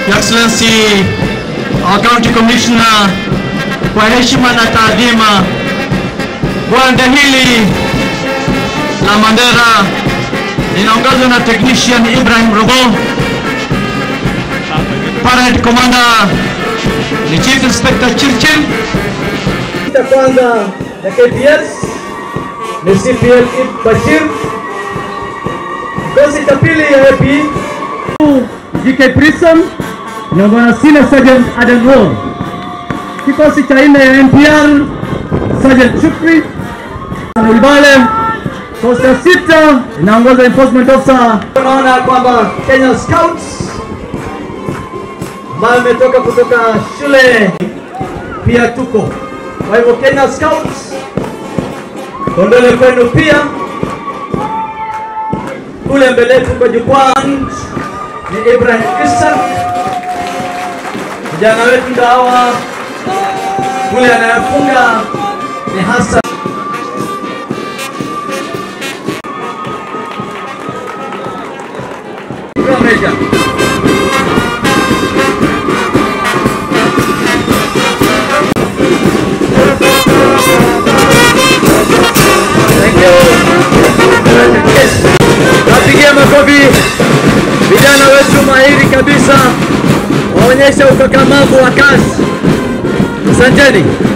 Your Excellency, our County Commissioner, kwa heshima na taadhima, gwanda hili la Mandera linaongozwa na technician Ibrahim Robo, Parade Commander ni Chief Inspector Chirchir, cha kwanza ya KPS ni CPL Id Bashir. Kikosi cha pili ya AP GK Prison inaongozwa na Senior Sergeant Adam Rowe. Kikosi cha nne ya NPR Sergeant Shukri Ulbale. Kikosi cha sita inaongozwa Enforcement Officer. Unaona kwamba Kenya Scouts ambayo imetoka kutoka shule pia tuko kwa hivyo Kenya Scouts kondole kwenu pia. Kule mbele yetu kwa jukwaa ni Ibrahim Isa, vijana wetu ndio hawa. Kule anayefunga ni Hassan Meja. Thank you. Yes. Napigia makofi vijana wetu mahiri kabisa, waonyesha ukakamavu wa kazi. Asanteni.